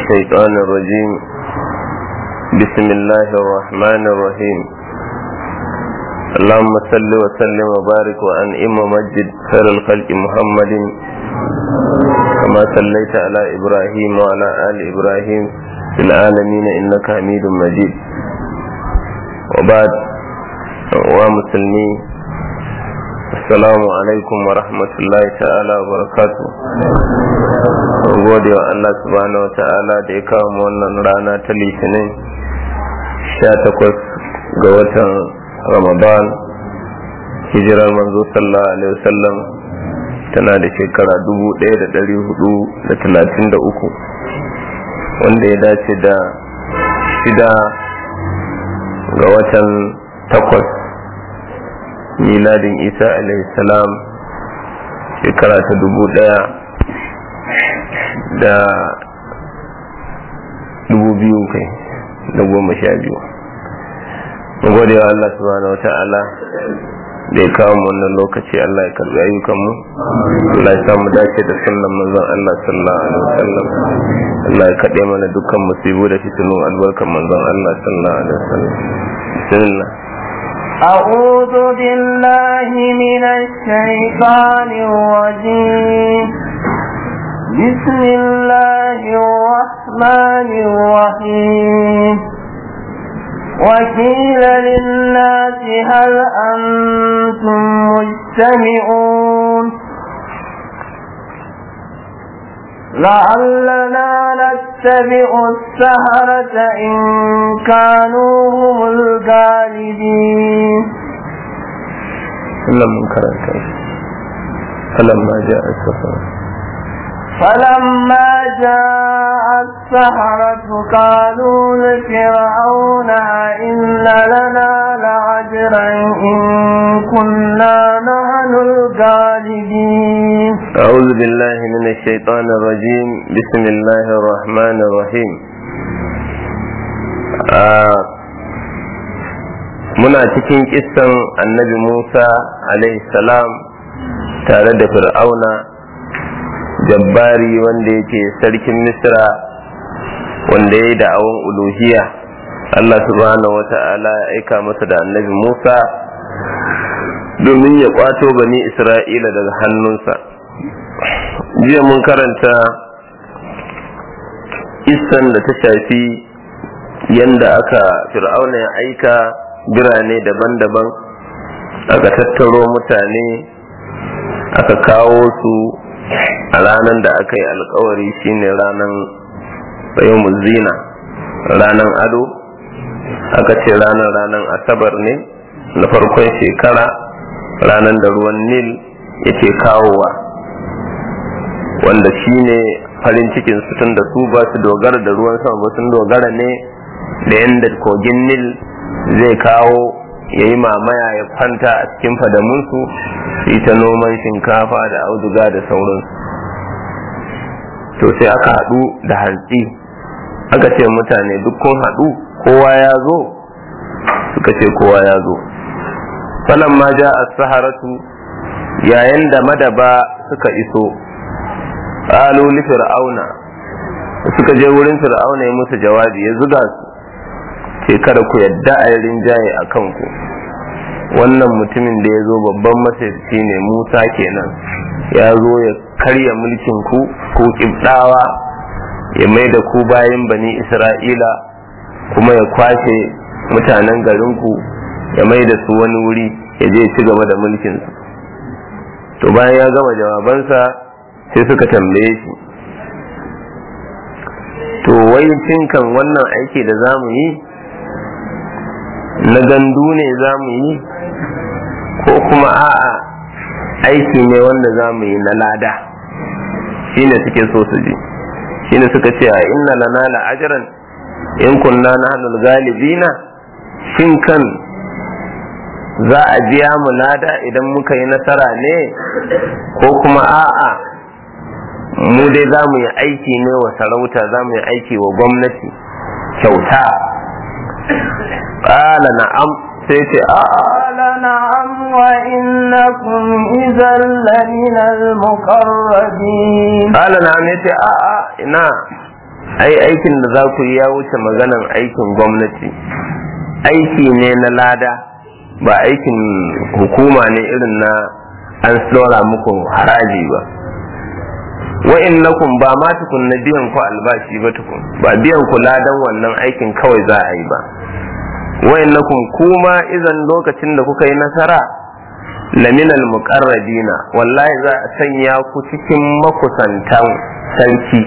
الشيطان الرجيم بسم الله الرحمن الرحيم اللهم صل وسلم وبارك وأنعم ومجد خير الخلق محمد كما صليت على إبراهيم وعلى آل إبراهيم في العالمين إنك حميد مجيد وبعد ومسلمين Assalamu alaikum wa rahmatullahi ta'ala wa barakatu. gode wa Allah subhanahu wa ta'ala da ya kawo mu wannan rana ta litinin 18 ga watan Ramadan hijirar manzo sallallahu alaihi wasallam tana da shekara 1433 wanda ya dace da shida ga watan takwas miladin isa salam shekara ta dubu daya da dubu biyu kai da goma sha biyu gode wa Allah subhanahu wa ta'ala da ya kawo wannan lokaci Allah ya karbi ayyukanmu Allah ya samu dace da sunan manzon Allah sallallahu alaihi wasallam Allah ya kaɗe mana dukkan musibu da fitinu albarkan manzon Allah sallallahu alaihi wasallam bismillah أعوذ بالله من الشيطان الرجيم بسم الله الرحمن الرحيم وقيل للناس هل أنتم مجتمعون لعلنا نتبع السهرة إن كانوا هم الغالبين لم كرنت فلما جاء السفر فلما جاء السحرة قالوا لفرعون إن لنا لعجرا إن كنا نحن الغالبين أعوذ بالله من الشيطان الرجيم بسم الله الرحمن الرحيم آه muna cikin kissan annabi Musa salam tare da fir'auna jabbari wanda yake sarkin misra wanda ya yi da'awun uluhiyya Allah subhanahu wa ta'ala ya aika masa da annabi Musa domin ya kwato bani Isra'ila daga hannunsa jiya mun karanta issan da ta shafi yanda aka fir'auna ya aika birane daban-daban aka tattaro mutane aka kawo su a ranar da aka yi alkawari shine ranar bayan zina ranar ado aka ce ranar ranar asabar ne na farkon shekara ranar da ruwan nil yake kawowa wanda shine farin cikin su tun da su ba su dogara da ruwan sama ba sun dogara ne da yadda kogin nil zai kawo ya yi mamaya ya kwanta a cikin fadamunsu su ta noman shinkafa da auduga da sauransu to sai aka haɗu da hantsi aka ce mutane duk kun haɗu kowa ya zo suka ce kowa ya zo falan ma ja a saharatu yayin da madaba suka iso ƙalu li fir'auna suka je wurin fir'auna ya musu jawabi ya zuga su ce kada ku yadda a rinjaye a kanku wannan mutumin da ya zo babban masarci ne musa kenan ya zo ya karya mulkin ku ko kibdawa ya mai da ku bayan bani isra'ila kuma ya kwashe mutanen garinku ya mai da su wani wuri ya je ci gaba da mulkinsu to bayan ya gama jawabansa sai suka tambaye shi to wai kan wannan aiki da za mu yi na gandu ne za mu yi ko kuma a'a aiki ne wanda za mu yi na lada shine suke so su ji shine suka ce a inna lana la ajran in kunna nahnul galibina shin kan za a biya mu lada idan muka yi nasara ne ko kuma a'a mu dai za mu yi aiki ne wa sarauta za mu yi aiki wa gwamnati kyauta ƙala na'am sai ce a'a قال نعم وإنكم إذا لمن المقربين ƙala na'am ya ce a'a ina ai aikin da za ku yi ya wuce maganan aikin gwamnati aiki ne na lada ba aikin hukuma ne irin na an tsora muku haraji ba wa'innakum ba ma tukun na biyan ku albashi ba tukun ba biyan ku ladan wannan aikin kawai za a yi ba wa'innakum kuma idan lokacin da kuka yi nasara laminal muqarrabina wallahi za a sanya ku cikin makusantan sarki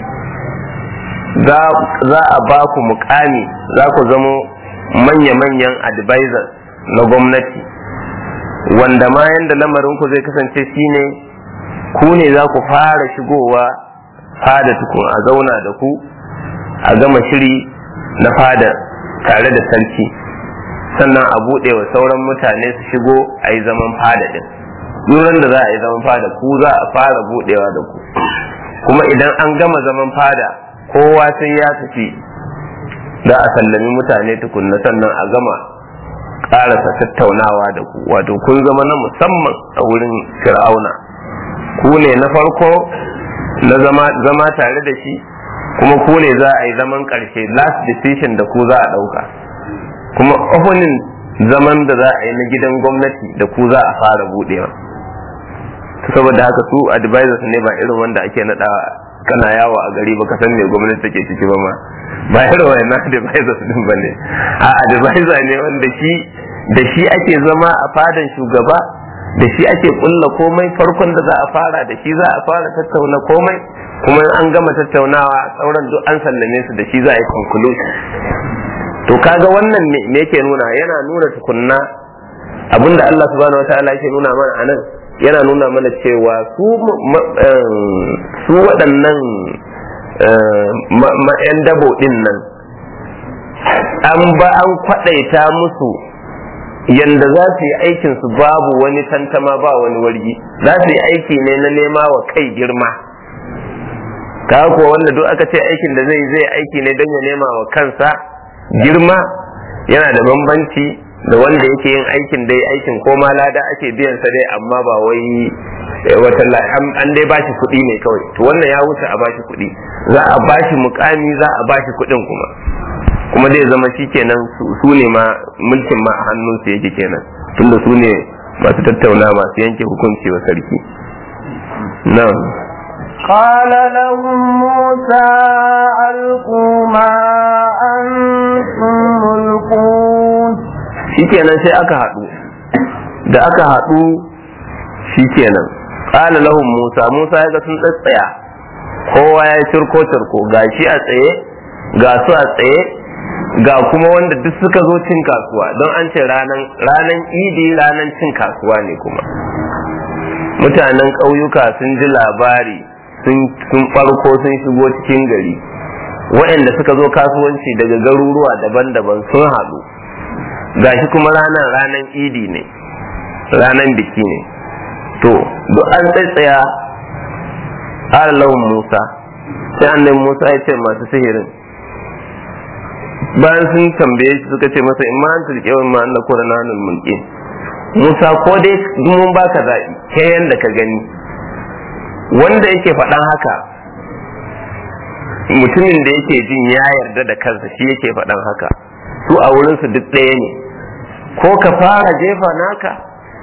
za a ba ku mukami za ku zamo manya-manyan advisors na gwamnati wanda ma yanda lamarin ku zai kasance shine ku ne za ku fara shigowa fada tukun a zauna da ku a gama shiri na fada tare da sarki sannan a buɗe wa sauran mutane su shigo a yi zaman fada din duran da za a yi zaman fada ku za a fara buɗewa da ku kuma idan an gama zaman fada kowa sai ya tafi za a sallami mutane tukunna sannan a gama ƙarasa tattaunawa da ku wato kun zama na musamman a wurin fir'auna ku ne na farko na zama tare da shi kuma ku ne za a yi zaman ƙarshe last decision da ku za a ɗauka kuma opening zaman da za a yi na gidan gwamnati da ku za a fara buɗewa saboda haka su advisors ne ba irin wanda ake naɗawa kana yawo a gari baka san me gwamnati take ciki ba ma ba irin wannan advisors din bane a advisor ne wanda shi da shi ake zama a fadan shugaba da shi ake kulla komai farkon da za a fara da shi za a fara tattauna komai kuma an gama tattaunawa sauran duk an sallame su da shi za a yi conclusion to kaga wannan me yake nuna yana nuna tukunna abinda Allah subhanahu wataala yake nuna mana anan yana nuna mana cewa su su waɗannan ma'yan dabo ɗin nan an ba an kwaɗaita musu yanda za su yi aikin su babu wani tantama ba wani wargi za su yi aiki ne na nema wa kai girma ka kuwa wanda duk aka ce aikin da zai zai aiki ne don ya nema wa kansa girma yana da bambanci da wanda yake yin aikin dai aikin ko ma lada ake biyan sa dai amma ba wai wata an dai bashi kuɗi ne kawai to wannan ya wuce a bashi kuɗi za a bashi mukami za a bashi kuɗin kuma kuma zai zama shi kenan su ne ma mulkin ma a hannunsu yake kenan tunda su ne masu tattauna masu yanke hukunci wa sarki na'am قال لهم موسى ألقوا ما أنتم ملقون shikenan sai aka haɗu da aka haɗu shikenan ƙala lahum musa musa ya ga sun tsatsaya kowa ya cirko cirko ga shi a tsaye ga su a tsaye ga kuma wanda duk suka zo cin kasuwa don an ce ranan ranan idi ranan cin kasuwa ne kuma mutanen ƙauyuka sun ji labari sun farko sun shigo cikin gari waɗanda suka zo kasuwanci daga garuruwa daban-daban sun haɗu gashi kuma ranar ranar idi ne ranar biki ne to duk an tsaya lahun musa sai annabi musa ya ce masu sihirin bayan sun tambaye shi suka ce masa in ma an turke wa ma'an da kura nanin mulki musa ko dai mun baka zaɓi ke yanda ka gani wanda yake faɗan haka mutumin da yake jin ya yarda da kansa shi yake faɗan haka su a wurinsu duk ɗaya ne ko ka fara jefa naka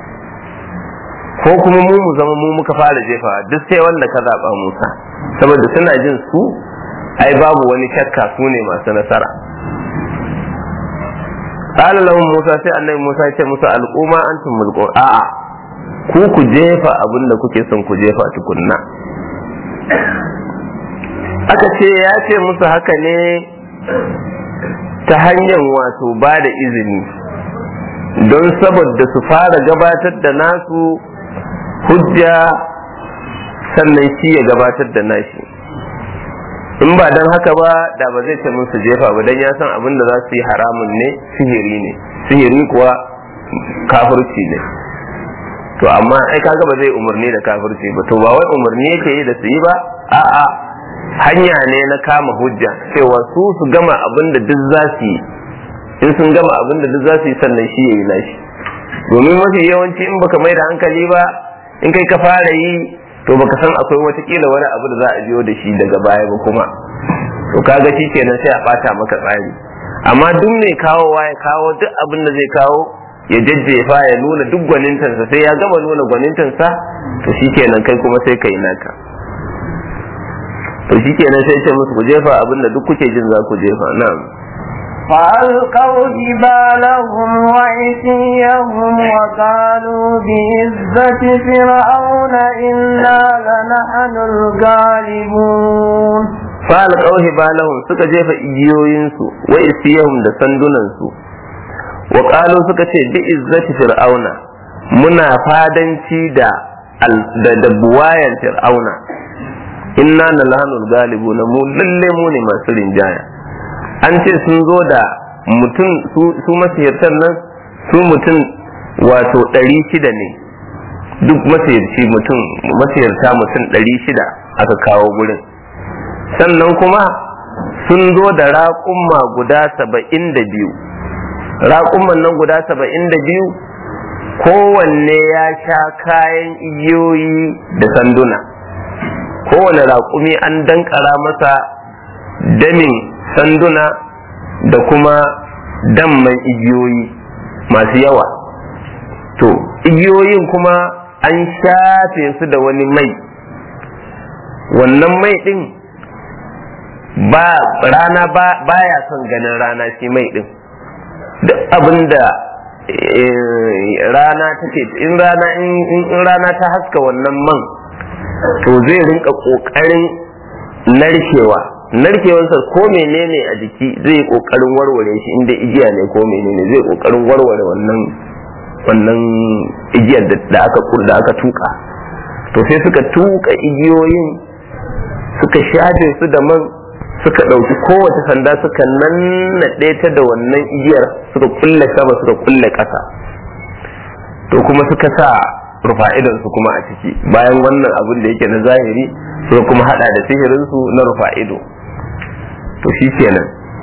ko kuma mu mu zama mu muka fara jefa duk sai wanda ka zaɓa musa saboda suna jin su ai babu wani shakka su ne masu nasara qala lahum musa sai annabi musa ya ce musu al'umma antum mulqun a'a ku ku jefa abin da kuke son ku jefa tukunna aka ce ya ce musu haka ne ta hanyar wato ba da izini don saboda su fara gabatar da nasu hujja sannan shi ya gabatar da nashi in ba don haka ba da ba zai ce musu jefa ba don ya san abin da za su yi haramun ne sihiri ne sihiri kuwa kafirci ne to amma ai kaga ba zai umarni da kafirci ba to ba wai umarni yake yi da su yi ba a'a hanya ne na kama hujja cewa su su gama abin da duk za su yi in sun gama abin da duk za su yi sannan shi ya yi nashi domin mafi yawanci in baka mai da hankali ba in kai ka fara yi to baka san akwai watakila wani abu da za a biyo da shi daga baya ba kuma to kaga shi kenan sai a bata maka tsari amma duk mai kawowa ya kawo duk abin da zai kawo ya jajjefa ya nuna duk gwanintansa sai ya gama nuna gwanintansa to shi kenan kai kuma sai kai naka to shi kenan sai ce musu ku jefa abin da duk kuke jin za ku jefa na'am فألقوا جبالهم وعصيهم وقالوا بعزة فرعون إنا لنحن الغالبون فألقوا جبالهم suka jefa igiyoyinsu wa isiyahum da sandunansu wa qalu suka ce bi izzati fir'auna muna fadanci da da da buwayan fir'auna inna lalanul galibuna mu lalle mu ne masu rinjaya an ce sun zo da mutum su masihirtan nan su mutum wato ɗari shida ne duk masihirci mutum masihirta mutum ɗari shida aka kawo gurin sannan kuma sun zo da raƙumma guda saba'in da biyu raƙumman nan guda saba'in da biyu kowanne ya sha kayan igiyoyi da sanduna kowane raƙumi an dankara masa damin sanduna da kuma damman igiyoyi masu yawa to igiyoyin kuma an shafe su da wani mai wannan mai din ba rana ba ya son ganin rana shi mai din duk abinda rana take in rana in rana ta haska wannan man to zai rinka kokarin narkewa narkewarsa ko menene a jiki zai kokarin warware shi inda igiya ne ko menene zai kokarin warware wannan wannan igiyar da aka da aka tuka to sai suka tuka igiyoyin suka shafe su da man suka ɗauki kowace sanda suka nannaɗe ta da wannan igiyar suka kulle sama suka kulle ƙasa to kuma suka sa rufa'idansu kuma a ciki bayan wannan abin da yake na zahiri suka kuma hada da sihirinsu na rufa'ido to shi kenan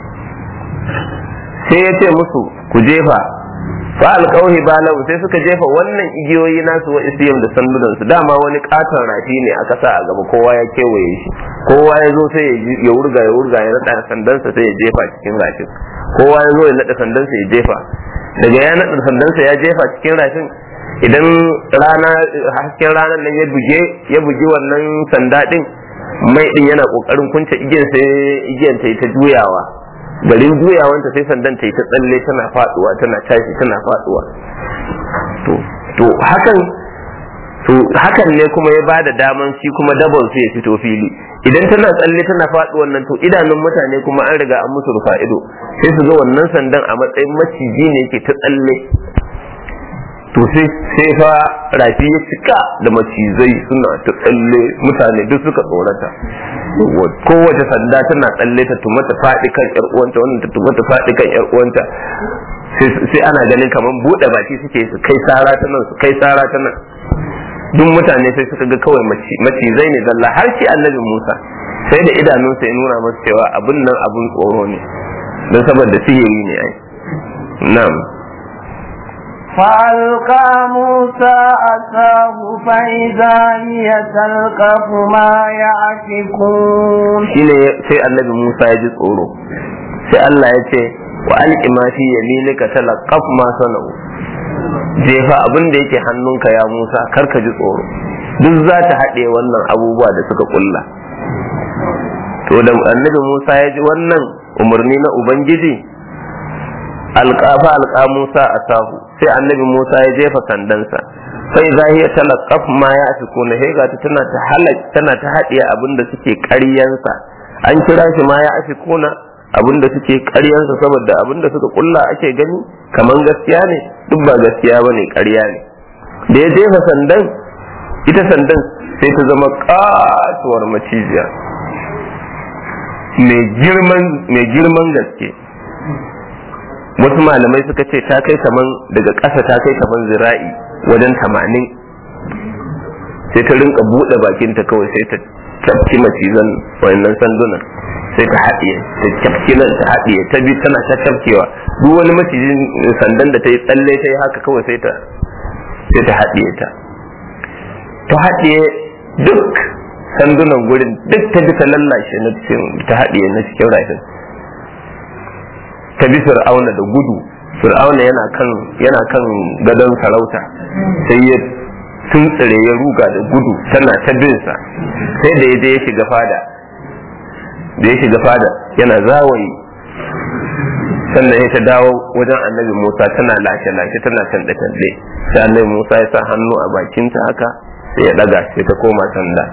sai ya ce musu ku jefa fa alƙauhi balahu sai suka jefa wannan igiyoyi nasu wa isiyam da sandunan su dama wani katon rafi ne aka sa a gaba kowa ya kewaye shi kowa ya zo sai ya wurga ya wurga ya nada sandansa sai ya jefa cikin rafin kowa ya zo ya nada sandansa ya jefa daga ya nada sandansa ya jefa cikin rafin idan rana hasken ranar nan ya buge ya bugi wannan sanda din mai din yana kokarin kunce igiyar sai igiyar ta yi ta juyawa garin juyawanta sai sandan ta yi ta tsalle tana faduwa tana tashi tana faduwa to to hakan to hakan ne kuma ya bada daman shi kuma dabon su ya fito fili idan tana tsalle tana faduwan nan to idanun mutane kuma an riga an musu rufa ido sai su ga wannan sandan a matsayin maciji ne yake ta tsalle to sai sai fa rafi ya cika da macizai suna ta tsalle mutane duk suka tsorata kowace sanda tana tsalle ta tuma ta faɗi kan yar uwanta wannan ta tuma ta faɗi kan yar uwanta sai ana ganin kamar buɗe baki suke su kai sara ta nan su kai sara ta nan duk mutane sai suka ga kawai macizai ne zalla har shi annabi Musa sai da idanunsa ya nuna masa cewa abun nan abun tsoro ne don saboda sihiri ne ai na'am فألقى موسى عصاه فإذا هي تلقف ما يعفكون shine sai annabi Musa ya ji tsoro sai Allah ya ce wa alqi ma fi yaminika talaqaf ma sana'u jefa abin da yake hannunka ya Musa kar ka ji tsoro duk za ta haɗe wannan abubuwa da suka kulla to da annabi Musa ya ji wannan umarni na Ubangiji alƙafa alƙa Musa a sahu sai annabi Musa ya jefa sandansa sai zahiya talaqqaf ma ya fi kuna hega ta tana ta halak tana ta haɗiye abin da suke ƙaryansa an kira shi ma ya fi kuna abin da suke ƙaryansa saboda abin da suka kulla ake gani kaman gaskiya ne duk ba gaskiya bane ƙarya ne da ya jefa sandan ita sandan sai ta zama katuwar macijiya mai girman gaske wasu malamai suka ce ta kai kaman daga ƙasa ta kai kaman zira'i wajen tamanin sai ta rinka buɗe bakinta kawai sai ta cafki macizan wannan sandunan sai ta haɗiye ta cafki nan ta haɗiye ta bi tana ta cafkewa duk wani macijin sandan da ta yi tsalle ta yi haka kawai sai ta sai ta haɗiye ta ta haɗiye duk sandunan gurin duk ta bi ta lallashe na cikin ta haɗiye na cikin rafin ta bi fir'auna da gudu fir'auna yana kan yana kan gadon sarauta sai ya tuntsire ya ruga da gudu tana ta binsa sai da ya je ya shiga fada da ya shiga fada yana zawayi sannan ya ta dawo wajen annabi musa tana lashe lashe tana tanɗe tanɗe sai annabi musa ya sa hannu a bakinta haka sai ya ɗaga sai ta koma sanda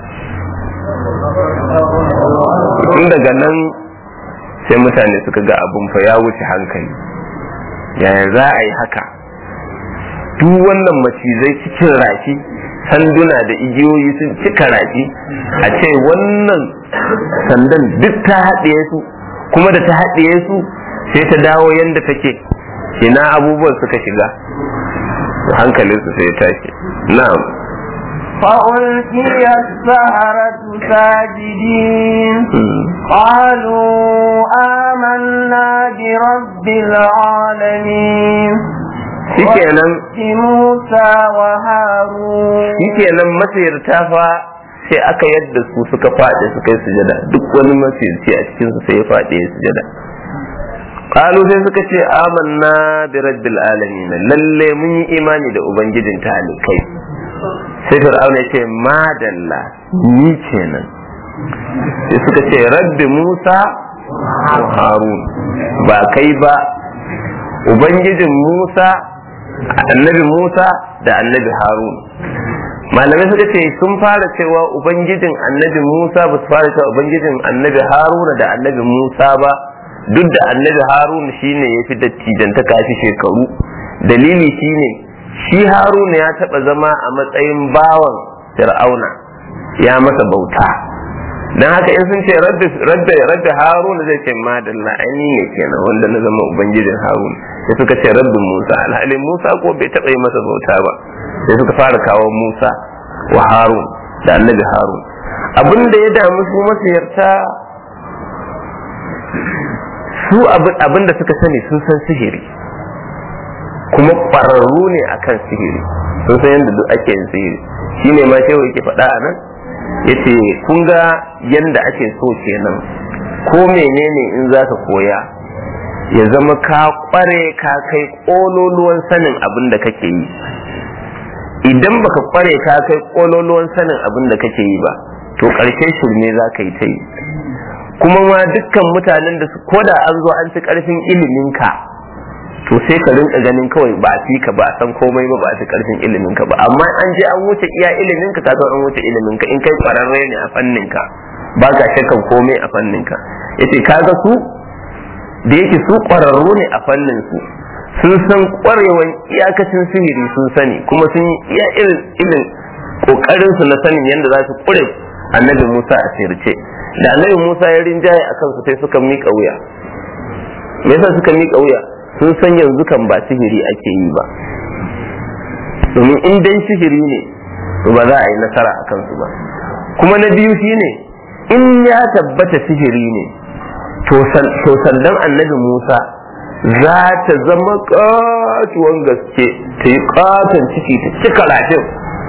tun daga nan sai mutane suka ga abun fa ya wuce hankali yaya za a yi haka duk wannan macizai cikin rafi sanduna da igiyoyi sun cika rafi a ce wannan sandan duk ta haɗiye su kuma da ta haɗiye su sai ta dawo yadda take ina abubuwan suka shiga hankalinsu sai ya tashi na'am فألقي السهرة ساجدين قالوا آمنا برب العالمين shikenan موسى وهارون shikenan masirta fa sai aka yadda su suka faɗi suka yi sujada duk wani masirci a cikin su sai ya faɗi ya sujada qalu sai suka ce amanna bi rabbil alamin lalle mun yi imani da ubangijin talikai sai fir'auna ya ce madalla ni kenan sai suka ce rabbi musa wa harun ba kai ba ubangijin musa annabi musa da annabi harun malamai suka ce sun fara cewa ubangijin annabi musa ba su fara cewa ubangijin annabi haruna da annabi musa ba duk da annabi harun shine ya fi dattijanta kafi shekaru dalili shine shi haruna ya taba zama a matsayin bawan fir'auna ya masa bauta dan haka in sun ce rabbi rabbi rabbi haruna zai ce madalla aini ne kenan wanda na zama ubangijin haruna sai suka ce rabbi musa alhali musa ko bai taba yi masa bauta ba sai suka fara kawo musa wa harun da annabi harun abin da ya damu su masayarta su abin da suka sani sun san sihiri kuma ƙwararru ne akan sihiri sun san yadda duk ake yin sihiri shine ma shehu yake faɗa a nan yace kun ga yadda ake so kenan ko menene in za ka koya ya zama ka ƙware ka kai ƙololuwan sanin abin da kake yi idan baka ƙware ka kai ƙololuwan sanin abin da kake yi ba to ƙarshen shirme za ka yi ta yi kuma ma dukkan mutanen da su koda an zo an ci ƙarfin iliminka to sai ka rinka ganin kawai ba a fi ka ba a san komai ba ba a fi karfin ilimin ka ba amma an je an wuce iya ilimin ka ka an wuce ilimin ka in kai kwararre ne a fannin ka ba ka shakkan komai a fannin ka yace kaga su da yake su kwararru ne a fannin su sun san kwarewan iyakacin sihiri sun sani kuma sun yi iya irin irin kokarin su na sanin yadda za su kure annabi Musa a sirce da annabi Musa ya rinjaye akan su sai suka mika wuya me yasa suka mika wuya sun san yanzu kan ba sihiri ake yi ba domin in dai sihiri ne ba za a yi nasara a kansu ba kuma na biyu shine in ya tabbata sihiri ne to sandan annabi musa za ta zama katuwan gaske ta yi katon ciki ta cika rafin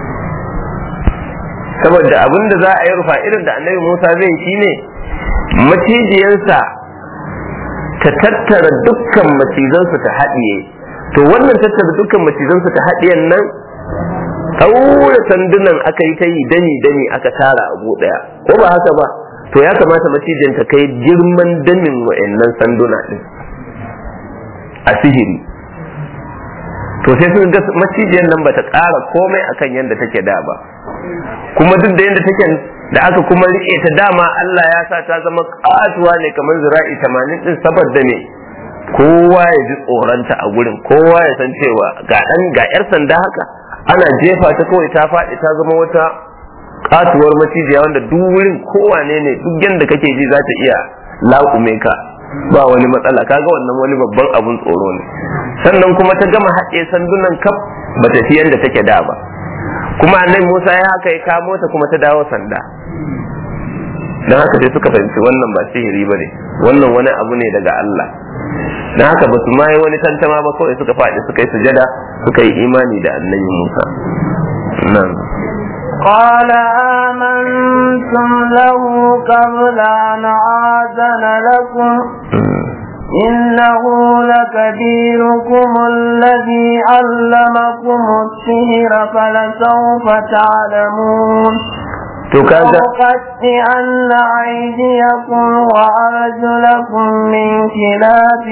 saboda abin da za a yi rufa irin da annabi musa zai shine macijiyarsa ta tattara dukkan macizansu ta haɗiye to wannan tattara dukkan macizansu ta haɗiyen nan ɗaure sandunan aka yi ta yi dani dani aka tara abu ɗaya ko ba haka ba to ya kamata macijin ta kai girman damin wa'annan sanduna ɗin a sihiri to sai sun ga macijiyar nan bata ƙara komai akan yadda take da ba kuma duk da yadda take da aka kuma rike ta dama Allah ya sa ta zama katuwa ne kamar zira'i tamanin din saboda ne kowa ya ji tsoronta a gurin kowa ya san cewa ga dan ga yar sanda haka ana jefa ta kawai ta faɗi ta zama wata katuwar macijiya wanda duk wurin kowane ne duk yadda kake ji za ta iya laƙume ka ba wani matsala kaga wannan wani babban abun tsoro ne sannan kuma ta gama haɗe sandunan kaf ba ta fi yadda take da ba kuma annabi Musa ya haka ya kamo ta kuma ta dawo sanda don haka sai suka fahimci wannan ba sihiri ba ne wannan wani abu ne daga Allah don haka ba su ma yi wani tantama ba kawai suka faɗi suka yi sujada suka yi imani da annabi Musa nan قال آمنتم له قبل أن آذن لكم إنه لكبيركم الذي علمكم السحر فلسوف تعلمون to kaga لأقطعن أيديكم وأرجلكم من خلاف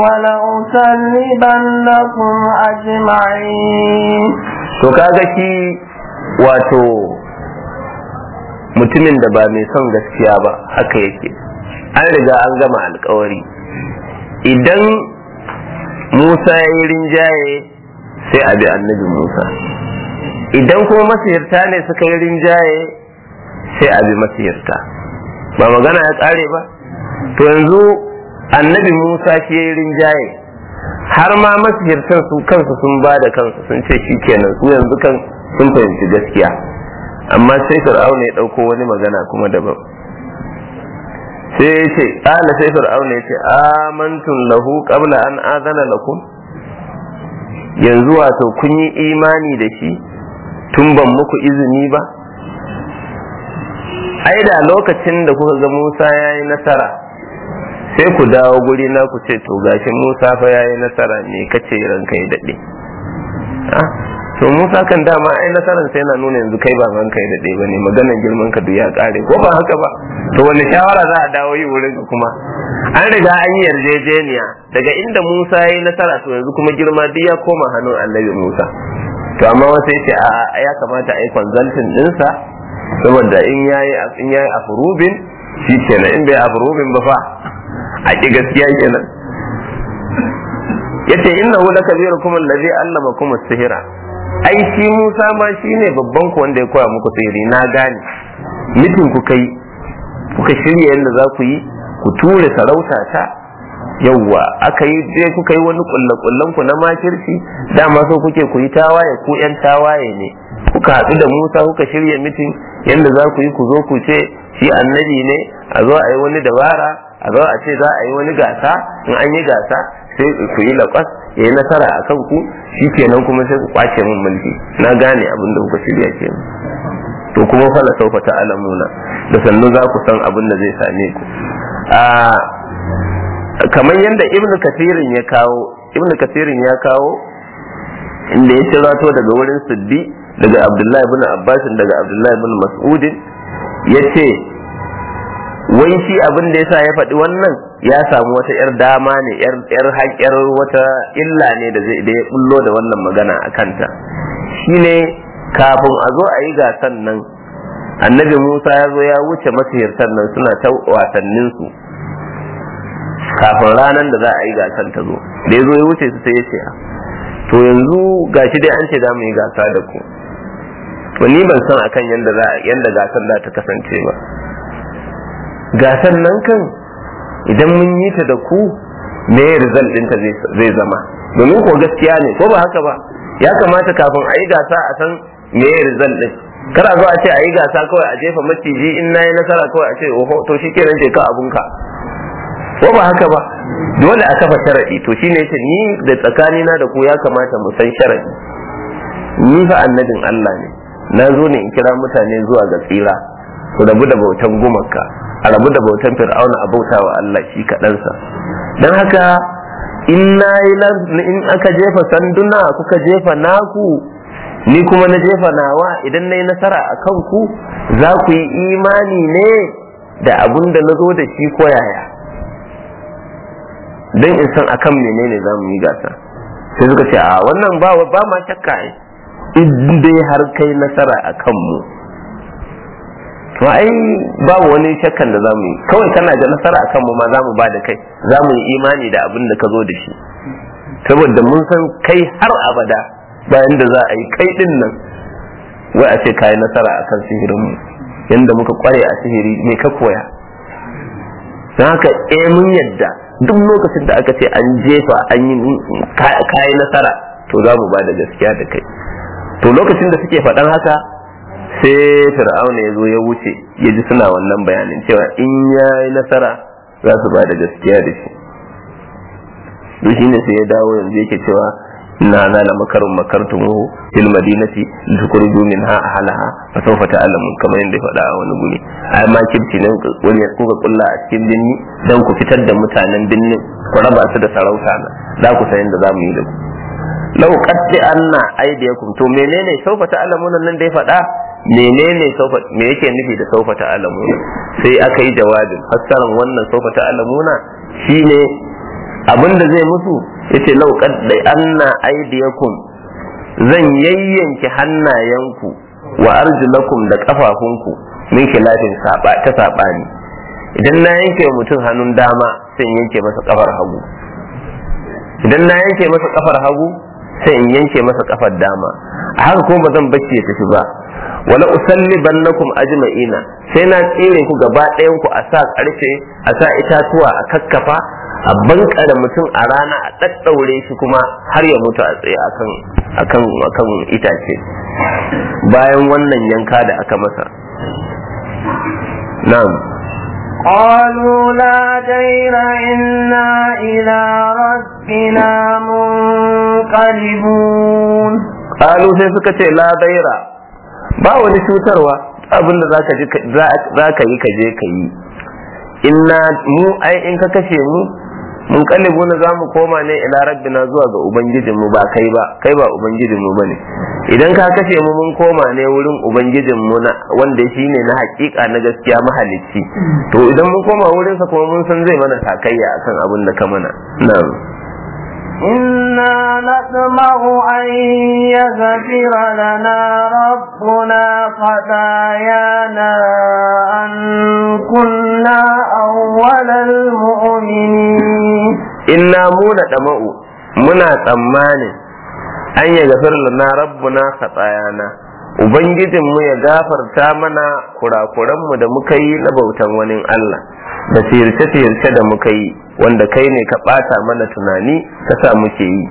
ولأصلبنكم أجمعين to kaga shi wato mutumin da ba mai son gaskiya ba haka yake an riga an gama alkawari idan musa ya yi rinjaye sai a bi annabi musa idan kuma masihirta ne suka yi rinjaye sai a bi masihirta ba magana ya kare ba to yanzu annabi musa shi ya yi rinjaye har ma masihirtan su kansu sun ba da kansu sun ce shi kenan su yanzu kan sun fahimci gaskiya amma sai fir'auna ya ɗauko wani magana kuma daban sai ya ce ƙala sai fir'auna ya ce amantun lahu qabla an azana lakum yanzu wato kun yi imani da shi tun ban muku izini ba ai da lokacin da kuka ga Musa ya yi nasara sai ku dawo guri na ku ce to gashi Musa fa ya yi nasara ne kace ranka ya daɗe to Musa kan dama ai nasaran sai yana nuna yanzu kai ba ranka ya daɗe ba ne maganar girman ka duk ya ƙare ko ba haka ba to wani shawara za a dawo yi wurin kuma an riga an yi yarjejeniya daga inda Musa ya yi nasara to yanzu kuma girma duk ya koma hannun annabi Musa to amma wasu ya ce a ya kamata a yi consulting ɗinsa saboda in yayi in yayi afrubin shi kenan in bai afrubin ba fa a ki gaskiya kenan yace innahu lakabirukum allazi allamakum as-sihra ai shi Musa ma shine babban ku wanda ya koya muku sihiri na gane mitin ku kai kuka shirya yadda za ku yi ku ture sarauta ta yawwa aka yi je kuka yi wani kullakullan ku na makirci dama so kuke ku yi tawaye ku yan tawaye ne kuka haɗu da Musa kuka shirya mitin yadda za ku yi ku zo ku ce shi annabi ne a zo a yi wani dabara a zo a ce za a yi wani gasa in an yi gasa sai ku yi laƙwas ya yi nasara a kan ku shi kenan kuma sai ku kwace min mulki na gane abin da kuka shirya ke to kuma fala saufa ta alamuna da sannu za ku san abin da zai same ku kamar yadda ibn kasirin ya kawo ibn kasirin ya kawo inda ya cirato daga wurin siddi daga abdullahi ibn abbasin daga abdullahi ibn mas'udin ya ce wai shi abin da yasa ya faɗi wannan ya samu wata yar dama ne yar haƙyar wata illa ne da zai da ya bullo da wannan magana a kanta shine kafin a zo a yi gasan nan annabi musa ya zo ya wuce masihirtan nan suna ta wasannin su kafin ranar da za a yi gasan ta zo da ya zo ya wuce su sai ya ce to yanzu gashi dai an ce za mu yi gasa da ku to ni ban san akan yanda za yanda gasan za ta kasance ba gasan nan kan idan mun yi ta da ku me result ɗinta zai zama domin ko gaskiya ne ko ba haka ba ya kamata kafin a yi gasa a san me result ɗin kar a zo a ce a yi gasa kawai a jefa maciji in na yi nasara kawai a ce oho to shi kenan je ka abunka ko ba haka ba dole a kafa sharaɗi to shine yace ni da tsakanina da ku ya kamata mu san sharaɗi ni fa annabin Allah ne na zo ne in kira mutane zuwa ga tsira su rabu da bautan gumaka a rabu da bautan fir'auna a bauta wa Allah shi kaɗansa don haka in na in aka jefa sanduna kuka jefa naku ni kuma na jefa nawa idan na yi nasara a kanku za ku yi imani ne da abun da na zo da shi ko yaya don in san akan menene za mu yi gasa sai suka ce a wannan ba ba ma shakka ai in dai har kai nasara a kanmu to ai babu wani shakkan da zamu yi kawai kana da nasara a kanmu ma zamu ba da kai zamu yi imani da abin da ka zo da shi saboda mun san kai har abada bayan da za a yi kai din nan wai a ce ka yi nasara a kan sihirinmu yadda muka kware a sihiri me ka koya don haka eh mun yadda duk lokacin da aka ce an jefa an yi kayi nasara to za mu ba da gaskiya da kai to lokacin da suke faɗan haka sai fir'auna ya zo ya wuce ya ji suna wannan bayanin cewa in ya yi nasara za su ba da gaskiya da shi to shi ne sai ya dawo yanzu yake cewa inna hadha la makarun makartumuhu fil madinati litukhruju minha ahlaha fa sawfa ta'lamun kamar yadda ya faɗa a wani guri ai ma kirci ne wani kuka kulla a cikin binni dan ku fitar da mutanen binnin ku raba su da sarauta na za ku san yadda za mu yi da ku lau qatti anna aydiyakum to menene sawfa ta'lamun nan da ya faɗa menene saufa me yake nufi da saufa ta'lamuna sai aka yi jawabin fassaran wannan saufa ta'lamuna shine abinda zai musu yace lau qaddai anna aydiyakum zan yayyanke hannayenku wa arjulakum da kafafunku min khilafin saba ta sabani idan na yanke wa mutum hannun dama sai in yanke masa kafar hagu idan na yanke masa kafar hagu sai in yanke masa kafar dama a haka kuma ba zan bacci ya tafi ba wala usalli bannakum ajma'ina sai na tsire ku gaba ɗayan ku a sa ƙarfe a sa itatuwa a kakkafa a bankare mutum a rana a ɗaɗɗaure shi kuma har ya mutu a tsaye akan akan akan itace bayan wannan yanka da aka masa na'am قالوا لا دير إنا إلى ربنا منقلبون قالوا sai suka ce la daira ba wani cutarwa abin da za ka yi ka je ka yi inna mu ai in ka kashe mu mun kallibu na za mu koma ne ila rabbina zuwa ga ubangijin mu ba kai ba kai ba ubangijin mu bane idan ka kashe mu mun koma ne wurin ubangijin mu na wanda shi ne na hakika na gaskiya mahalicci to idan mun koma wurin sa kuma mun san zai mana takayya akan abin da ka mana na'am إنا نطمع أن يغفر لنا ربنا خطايانا أن كنا أول المؤمنين إنا مونا دمa'u muna tsammanin an ya gafir lana rabbuna khatayana ubangijinmu ya gafarta mana kurakuranmu da muka yi na bautan wani Allah da siyarce-siyarce da muka yi wanda kai ne ka ɓata mana tunani ka sa muke yi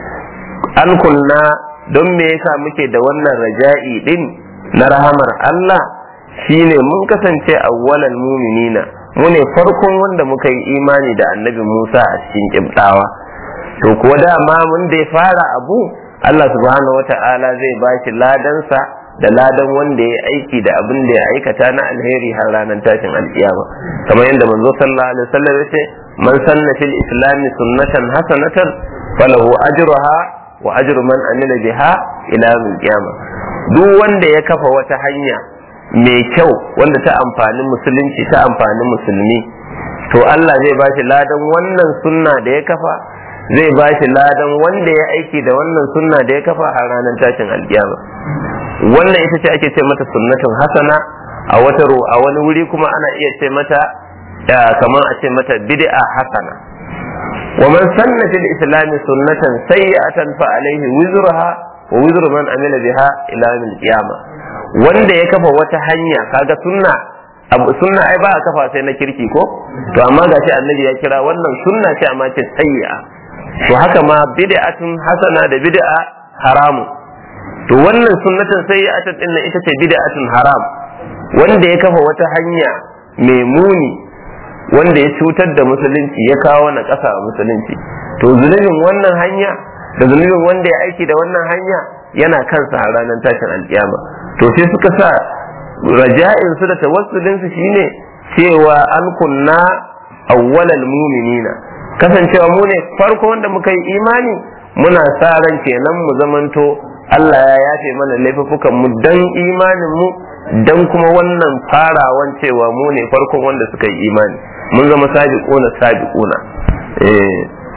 an kunna don me yasa muke da wannan raja'i din na rahamar Allah shine mun kasance awwalan muminina mu ne farkon wanda muka yi imani da annabi Musa a cikin kibdawa to kuwa dama mun da ya fara abu Allah subhanahu wata'ala zai ba shi ladansa da ladan wanda ya aiki da abin da ya aikata na alheri har ranar tashin alkiyama kamar yadda manzo sallallahu alaihi wasallam ya ce man sanna fil islami sunnatan hasanatan falahu ajruha wa ajru man amila biha ila yawmil qiyama duk wanda ya kafa wata hanya mai kyau wanda ta amfani musulunci ta amfani musulmi to Allah zai ba shi ladan wannan sunna da ya kafa zai ba shi ladan wanda ya aiki da wannan sunna da ya kafa a ranar tashin alkiyama wannan ita ce ake ce mata sunnatun hasana a wata a wani wuri kuma ana iya ce mata kamar a ce mata bid'a hasana wa man sanna fil islam sunnatan sayyi'atan fa alayhi wizruha wa wizru man amila biha ila yawmil qiyamah wanda ya kafa wata hanya kaga sunna abu sunna ai ba a kafa sai na kirki ko to amma gashi annabi ya kira wannan sunna ce amma ce sayyi'a to haka ma bid'atun hasana da bid'a haramu to wannan sunnatan sayyi'atan din ita ce bid'atun haram wanda ya kafa wata hanya mai muni wanda ya cutar da musulunci ya kawo na ƙasa a musulunci to zunubin wannan hanya da zunubin wanda ya aiki da wannan hanya yana kansa a ranar tashin alkiyama to sai suka sa raja'in su da tawassulin su shine cewa an kunna awwalal mu'minina kasancewa mu ne farko wanda muka yi imani muna sa ran kenan mu zamanto Allah ya yafe mana laifukan mu dan imanin mu dan kuma wannan farawan cewa mu ne farkon wanda suka yi imani mun zama sabiquna sabiquna eh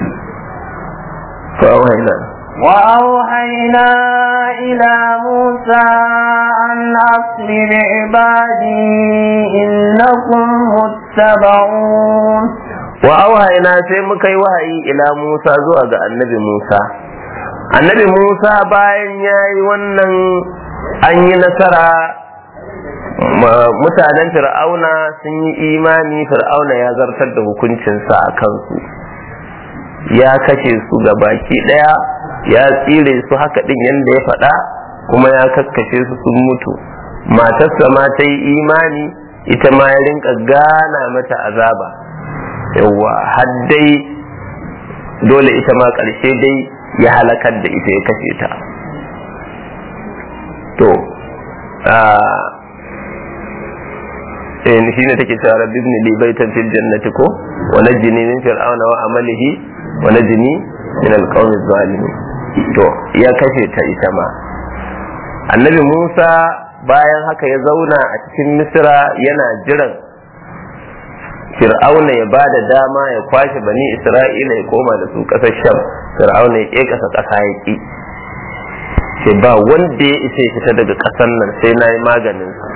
fa wayna وأوحينا إلى موسى أن أصل بعبادي إنكم متبعون وأوحينا sai muka yi wahayi ila Musa zuwa ga annabi Musa annabi Musa bayan ya yi wannan an yi nasara mutanen fir'auna sun yi imani fir'auna ya zartar da hukuncinsa a kansu ya kashe su ga baki daya ya tsire su haka din yadda ya faɗa kuma ya kakkashe su sun mutu matarsa ma ta yi imani ita ma ya rinka gana mata azaba yawa har dai dole ita ma ƙarshe dai ya halakar da ita ya kashe ta to eh shi ne take cewa rabbi ibn li baitan fil jannati ko wa najini min fir'auna wa amalihi wa najini min alqawmi zalimin to ya kashe ta ita ma annabi Musa bayan haka ya zauna a cikin Misra yana jiran Fir'auna ya ba da dama ya kwashe bani Isra'ila ya koma da su ƙasar Sham Fir'auna ya ƙasa ƙasa ya ƙi ce ba wanda ya isa ya fita daga ƙasar nan sai na yi maganin sa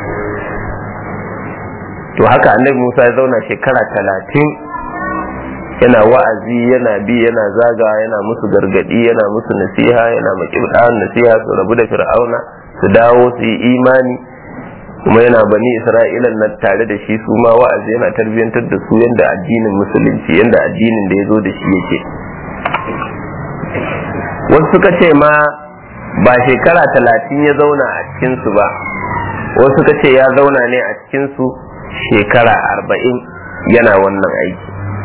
to haka annabi Musa ya zauna shekara talatin yana wa'azi yana bi yana zaga yana musu gargadi yana musu nasiha yana maƙibɗan nasiha su rabu da fir'auna su dawo su yi imani kuma yana bani isra'ilan na tare da shi su ma wa'azi yana tarbiyyantar da su yadda addinin musulunci yadda addinin da ya zo da shi yake wasu suka ce ma ba shekara talatin ya zauna a cikinsu ba wasu suka ce ya zauna ne a cikinsu shekara arba'in yana wannan aiki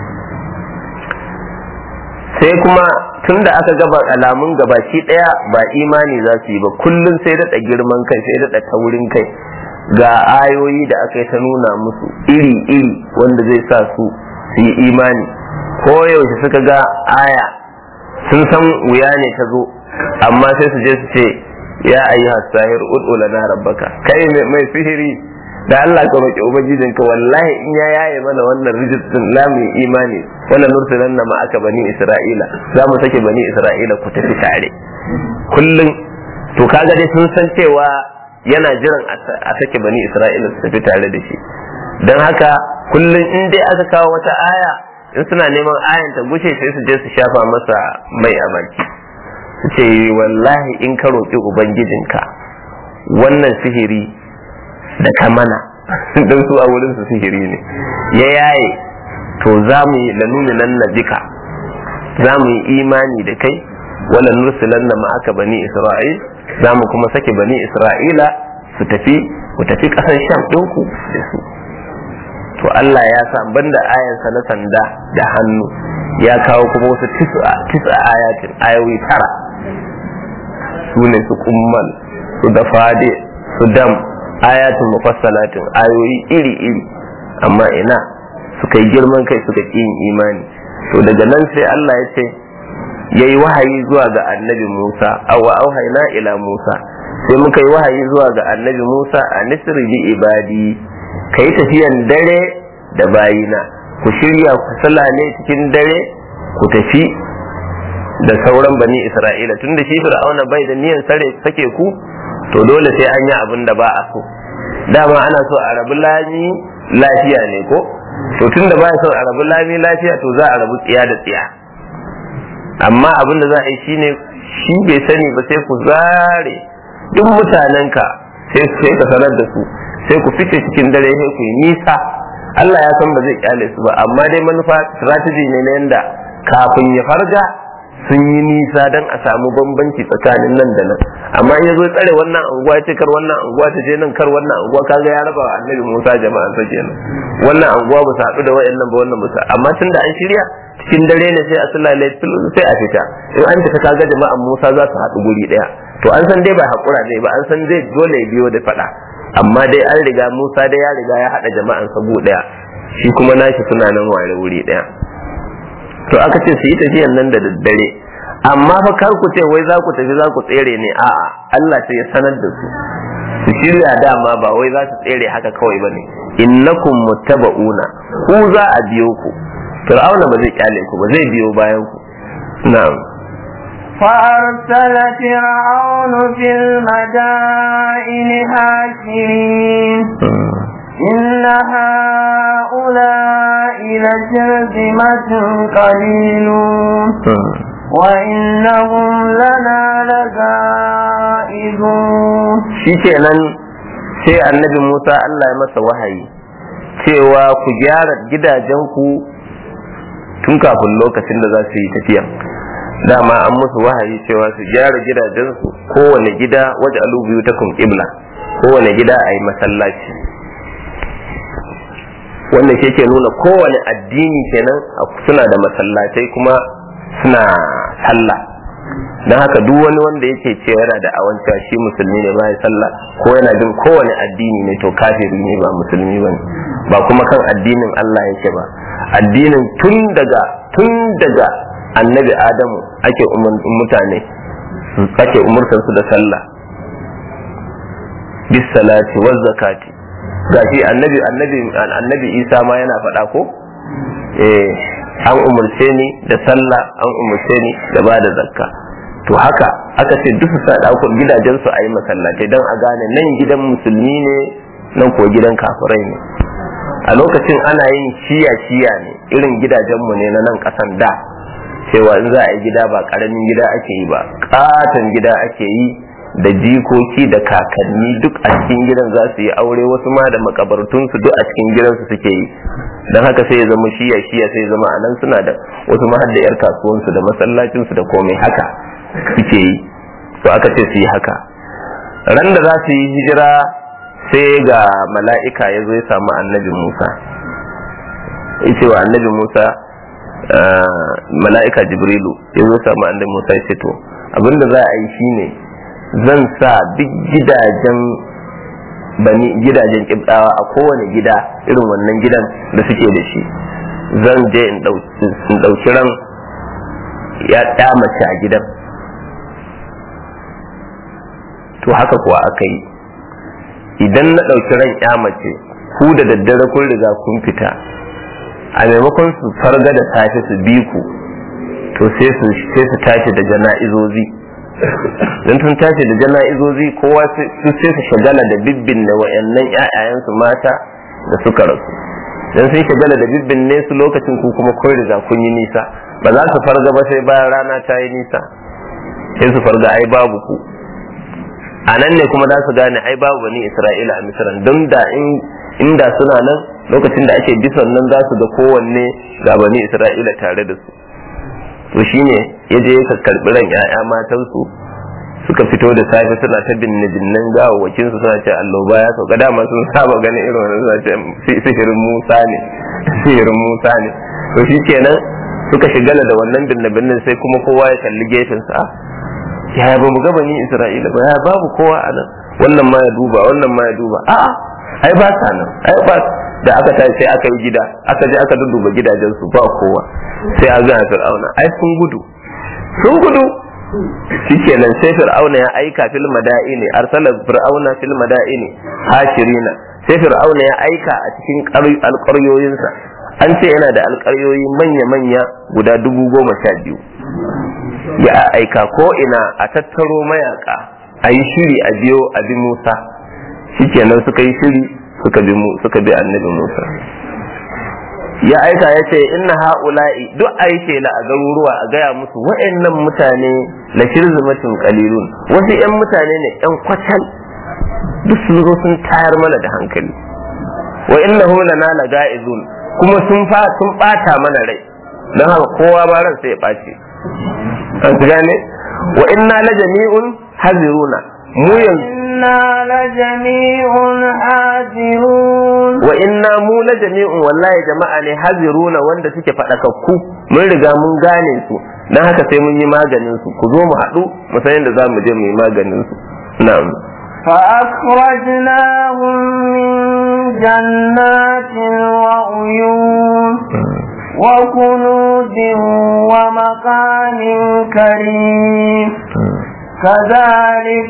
sai kuma tun da aka gaba alamun gabaki daya ba imani za su yi ba kullum sai daɗa girman kai sai daɗa taurin kai ga ayoyi da aka yi ta nuna musu iri-iri wanda zai sa su su yi imani ko yaushe suka ga aya sun san wuya ne ta zo amma sai su je su ce ya ayi hasahir ud'u lana rabbaka kai mai sihiri da Allah ka roƙi ubangijinka wallahi in ya yaye mana wannan rijistin lamu imani wannan nursulan na ma aka bani isra'ila za mu sake bani isra'ila ku tafi tare kullum to kaga dai sun san cewa yana jiran a sake bani isra'ila su tafi tare da shi don haka kullum in dai aka kawo wata aya in suna neman ayan ta gushe sai su je su shafa masa mai a baki su ce wallahi in ka roƙi ubangijinka wannan sihiri da ka mana don su a wurin su sihiri ne ya yaye to za mu yi lanuni nan na bika za mu yi imani da kai wala nursilan na ma'aka bani isra'il za mu kuma sake bani isra'ila su tafi ku tafi ƙasar sham ɗinku da su to Allah ya sa banda ayansa na sanda da hannu ya kawo kuma wasu tisa ayatin ayoyi tara su ne su kummal su da fade su dam ayatin mufassalatin ayoyi iri-iri amma ina suka yi girman kai suka ƙi yin imani to daga nan sai Allah ya ce ya yi wahayi zuwa ga annabi Musa awa auhaina ila Musa sai muka yi wahayi zuwa ga annabi Musa a nisri bi ibadi ka yi tafiyan dare da bayina ku shirya ku ne cikin dare ku tafi da sauran bani Isra'ila tunda shi Fir'auna bai da niyan sare sake ku to dole sai an yi abin da ba a so dama ana so a rabu lami lafiya ne ko to tun da ba so a rabu lami lafiya to za a rabu tsiya da tsiya amma abin da za a yi shine shi bai sani ba sai ku zare duk mutanenka sai sai ka sanar da su sai ku fice cikin dare sai ku yi nisa Allah ya san ba zai kyale su ba amma dai manufa strategy ne na yanda kafin ya farga sun yi nisa don a samu bambanci tsakanin nan da nan amma in ya zo tsare wannan anguwa ce kar wannan anguwa ta je nan kar wannan anguwa kaga ya raba wa annabi Musa jama'a sa kenan wannan anguwa ba su haɗu da wayannan ba wannan ba su amma tun da an shirya cikin dare ne sai a sulale sai a fita in an fita kaga jama'an Musa za su haɗu guri ɗaya to an san dai ba haƙura ne ba an san zai dole ya biyo da faɗa amma dai an riga Musa dai ya riga ya haɗa jama'an sa gu ɗaya shi kuma nashi suna nan ware wuri ɗaya to aka ce su yi tafiyan nan da daddare amma fa kar ku ce wai za ku tafi za ku tsere ne a'a Allah sai ya sanar da su su shirya dama ba wai za su tsere haka kawai bane innakum muttaba'una ku za a biyo ku fir'auna ba zai kyale ku ba zai biyo bayan ku na'am فأرسل فرعون في المدائن حاشرين إن هؤلاء لشرذمة قليلون وإنهم لنا لغائبون shikenan sai annabi Musa Allah ya masa wahayi cewa ku gyara gidajenku tun kafin lokacin da za su yi tafiya dama an musu wahayi cewa su gyara gidajensu kowane gida waje alubiyu ta kun ƙibla kowane gida a yi masallaci wanda ke ke nuna kowane addini kenan suna da masallatai kuma suna sallah don haka duk wani wanda yake ce yana da awancewa shi musulmi ne ba ya sallah ko yana bin kowane addini ne to kafiri ne ba musulmi ba ba kuma kan addinin Allah yake ba addinin tun daga tun daga annabi adamu ake mutane ake umurtar su da sallah bis salati waz zakati gashi annabi annabi annabi Isa ma yana faɗa ko eh an umurce ni da sallah an umurce ni da ba da zakka to haka aka ce duk su sa ɗaukar gidajen su a yi masallatai don a gane nan gidan musulmi ne nan ko gidan kafirai ne a lokacin ana yin shiya shiya ne irin gidajenmu ne na nan ƙasan da cewa in za a yi gida ba ƙaramin gida ake yi ba ƙaton gida ake yi da jikoki da kakanni duk a cikin gidan za su yi aure wasu ma da makabartunsu duk a cikin gidansu suke yi don haka sai ya zama shiya shiya sai ya zama a nan suna da wasu ma da yar kasuwansu da masallacinsu da komai haka suke yi to aka ce su yi haka ran da za su yi hijira sai ga mala'ika ya zo ya samu annabi musa ya ce wa annabi musa mala'ika jibrilu ya zo samu annabi musa ya ce to abinda za a yi shine zan sa duk gidajen bani gidajen kibdawa a kowane gida irin wannan gidan da suke da shi zan je in ɗauki ran ya mace a gidan to haka kuwa aka yi idan na ɗauki ran ya mace ku da daddare kun riga kun fita a maimakon su farga da safe su bi ku to sai su tashi da jana'izozi don tun tashi da jana'izozi kowa su sai su shagala da bibbin da wayannan ƴaƴayensu mata da suka rasu don sun shagala da bibbin ne su lokacin ku kuma kun riga kun yi nisa ba za su farga ba sai bayan rana ta yi nisa sai su farga ai babu ku a nan ne kuma za su gane ai babu bani isra'ila a misran don da inda suna nan lokacin da ake bisan nan za su ga kowanne ga bani isra'ila tare da su to shine ya je ya karbi ran ya'ya matansu suka fito da safe suna ta binne binnen gawawwakin su suna ce alloba ya sauka dama sun saba ganin irin wannan suna ce sihirin musa ne sihirin musa ne to shi kenan suka shigala da wannan binne binnen sai kuma kowa ya kalli gefen sa yaya ba mu ga bani isra'ila ba ya babu kowa a nan wannan ma ya duba wannan ma ya duba a'a ai ba sa nan ai ba da aka tashi sai aka yi gida aka je aka dudduba gidajen su ba kowa sai a gana fir'auna ai sun gudu sun gudu shikenan sai fir'auna ya aika fil madaini arsala fir'auna fil madaini hashirina sai fir'auna ya aika a cikin alƙaryoyinsa an ce yana da alƙaryoyi manya-manya guda dubu goma sha biyu ya aika ko ina a tattaro mayaka a yi shiri a biyo a bi musa shikenan suka yi shiri suka bi mu suka bi annabi musa ya aika ya ce inna ha'ula'i duk a yi shela a garuruwa a gaya musu wa'annan mutane la shirzumatin qalilun wasu 'yan mutane ne 'yan kwatal duk sun zo sun tayar mana da hankali wa innahum lana laga'izun kuma sun fa sun bata mana rai don haka kowa ba ran sai ya bace an gane wa inna la jami'un haziruna mu yanzu inna la jami'un hazirun wa inna mu la jami'un wallahi jama'a ne haziruna wanda suke fadakakku mun riga mun gane su dan haka sai mun yi maganin su ku zo mu haɗu mu san yadda za mu je mu yi maganin su na'am فأخرجناهم من جنات وعيون وكنوز ومقام كريم كذلك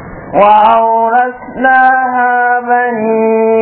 وأورثناها بني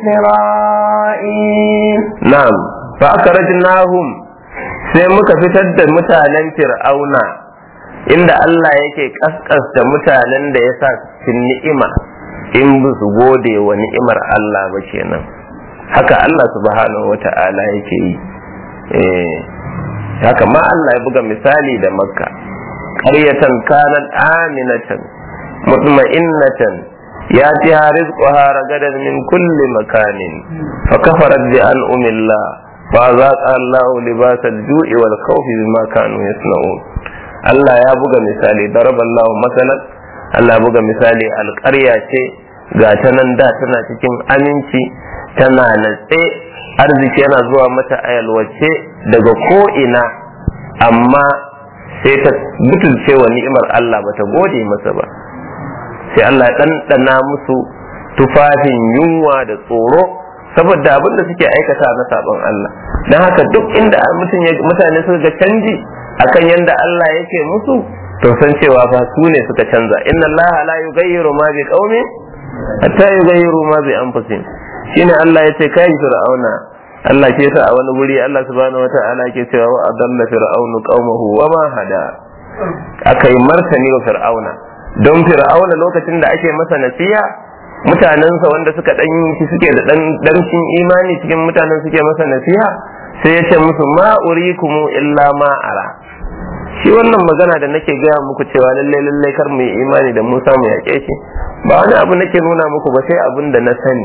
إسرائيل na'am fa akhrajnahum sai muka fitar da mutanen fir'auna inda Allah yake kaskasta mutanen da ya sa cikin ni'ima in ba su gode wa ni'imar Allah ba kenan haka Allah subhanahu wata'ala yake yi eh haka ma Allah ya buga misali da makka qaryatan kanat aminatan mutma'innatan ياتيها رزقها رغدا من كل مكان فكفرت بأنعم الله فأذاقها الله لباس الجوع والخوف بما كانوا يصنعون Allah ya buga misali daraballahu masalan Allah ya buga misali alƙarya ce ga ta nan da tana cikin aminci tana natse arziki yana zuwa mata a yalwace daga ko'ina amma sai ta butulce wa ni'imar Allah bata gode masa ba sai Allah ya ɗanɗana musu tufafin yunwa da tsoro saboda abin da suke aikata na sabon Allah don haka duk inda mutane suka ga canji akan yanda Allah yake musu to san cewa fa su ne suka canza inna Allah la yughayyiru ma bi qaumin hatta yughayyiru ma bi anfusihim shine Allah yace kai fir'auna Allah ke sa a wani guri Allah subhanahu wata'ala ke cewa wa adalla fir'aunu qaumahu wa ma hada akai martani wa fir'auna don fir'auna lokacin da ake masa nasiha mutanensa wanda suka dan shi suke da dan dancin imani cikin mutanen suke masa nasiha sai ya ce musu ma urikumu illa ma ara shi wannan magana da nake gaya muku cewa lalle lalle kar mu yi imani da Musa mu yaƙe shi ba wani abu nake nuna muku ba sai abin da na sani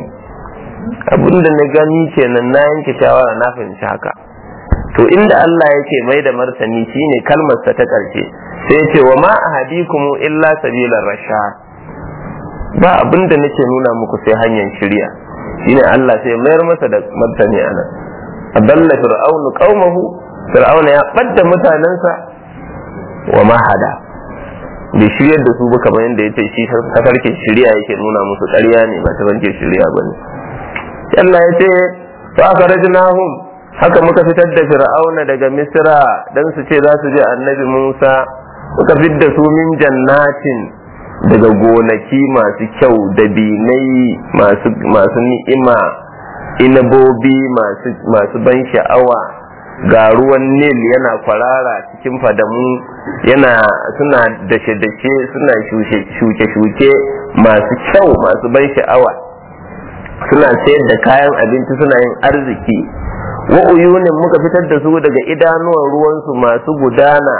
abin da na gani kenan na yanke shawara na fahimci haka to inda Allah yake mai da martani shine kalmar sa ta ƙarshe sai ya ce wa ma ahadikumu illa sabilar rashad ba abin da nake nuna muku sai hanyar shirya shine Allah sai mayar masa da martani anan adalla fir'aunu qaumahu fir'auna ya badda mutanensa wa mahada bai shiryar da su ba kamar yadda ya ce shi tafarkin shirya yake nuna musu ƙarya ne ba tafarkin shirya ba ne Allah ya ce fa akhrajnahum haka muka fitar da fir'auna daga misra dan su ce za su je annabi Musa muka fitar da su min jannatin daga gonaki masu kyau da binai masu ni'ima inabobi masu ban sha'awa ga ruwan nil yana kwarara cikin fadamu yana suna dashe-dashe suna shuke-shuke masu kyau masu ban sha'awa suna sayar da kayan abinci suna yin arziki wa uyunin muka fitar da su daga idanuwan ruwansu masu gudana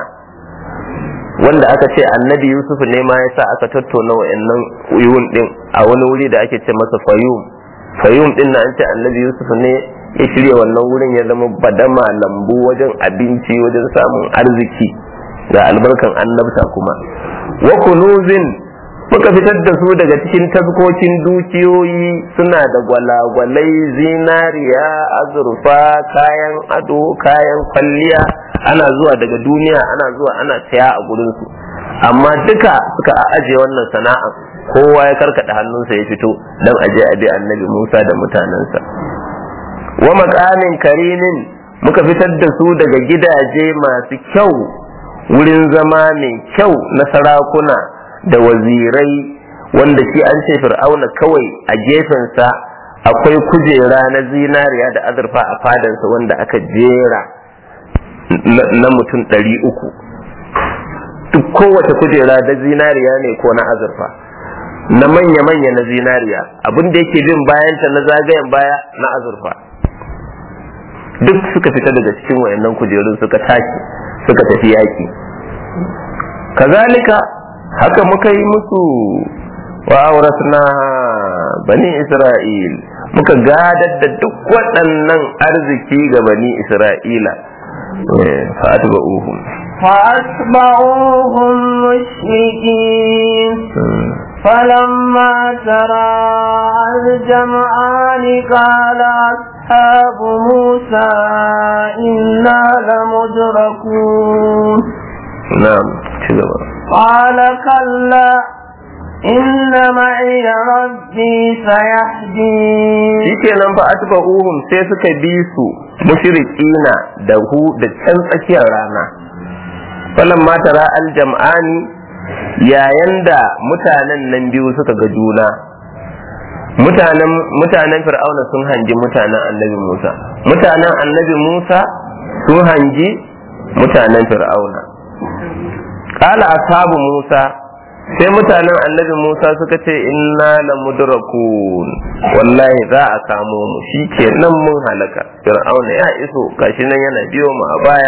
wanda aka ce annabi yusuf ne ma ya sa aka tattauna wa'annan uyun din a wani wuri da ake ce masa fayum fayum din na an ce annabi yusuf ne ya shirya wannan wurin ya zama badama lambu wajen abinci wajen samun arziki ga albarkan annabta kuma wa kunuzin muka fitar da su daga cikin taskokin dukiyoyi suna da gwalagwalai zinariya azurfa kayan ado kayan kwalliya ana zuwa daga duniya ana zuwa ana saya a gurinsu amma duka suka ajiye wannan sana'a kowa ya karkada hannunsa ya fito don aje a bi annabi musa da mutanensa wa makamin karinin muka fitar da su daga gidaje masu kyau wurin zama mai kyau na sarakuna da wazirai wanda shi an ce fir'auna kawai a gefensa akwai kujera na zinariya da azurfa a fadansa wanda aka jera na mutum ɗari uku duk kowace kujera da zinariya ne ko na azurfa na manya-manya na zinariya abin da yake bin bayanta na zagayen baya na azurfa duk suka fita daga cikin wayannan kujerun suka tashi suka tafi yaƙi kazalika haka muka yi musu wa auratna bani isra'il muka gadar da duk waɗannan arziki ga bani isra'ila fa'atba'uhum فأتبعوهم مشركين فلما ترى الجمعان قال أصحاب موسى إنا لمدركون نعم شكرا قال كلا إن معي ربي سيهدين shikenan fa atba'uhum sai suka bi su mushrikina da hu da can tsakiyar rana falan ma tara aljam'ani yayin da mutanen nan biyu suka ga juna mutanen mutanen fir'auna sun hangi mutanen annabi Musa mutanen annabi Musa sun hangi mutanen fir'auna qala ashabu Musa sai mutanen annabi Musa suka ce inna la mudrakun wallahi za a kamo mu shikenan mun halaka fir'auna ya iso gashi nan yana biyo mu a baya